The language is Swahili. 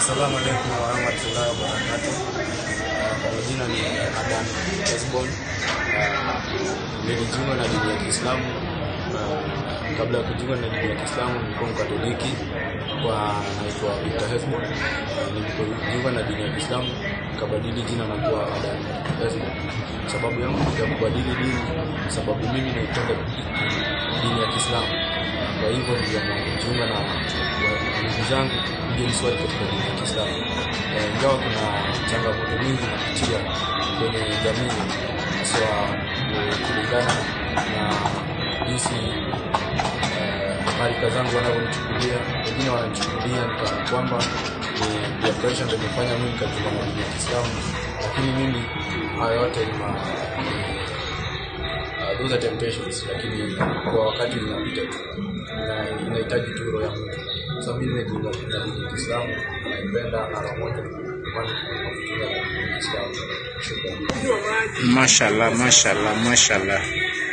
Assalamu alaikum warahmatullahi wabarakatuh. Kwa majina ni Adan Esbon. Nilijiunga na dini ya Kiislamu. Uh, Kabla ya kujiunga na dini ya Kiislamu nilikuwa Mkatoliki kwa naitwa Victor Hefmo. Nilipojiunga na dini ya Kiislamu nikabadili jina na kuwa Adan Esbon. Sababu yangu ya kubadili dini kwa sababu mimi naipenda dini ya Kiislamu. Kwa hivyo niliamua kujiunga na ndugu zangu kuja niswali katika dini ya Kiislamu. Eh, Ingawa kuna changamoto nyingi napitia kwenye jamii haswa eh, kulingana na jinsi eh, marika zangu wanavyonichukulia. Wengine wananichukulia ni kana kwamba ni peer pressure ndio imefanya mimi nikajiunga na dini ya Kiislamu, lakini mimi haya yote ni ma uh, those are temptations, lakini kwa wakati inapita tu, Ina- inahitaji tu roho ya Mungu. Sasa mimi nimejiunga na dini ya Kiislamu, naipenda na roho moja, ndio maana tunajiunga na dini ya Kiislamu. Shukrani. Mashallah, mashallah, mashallah.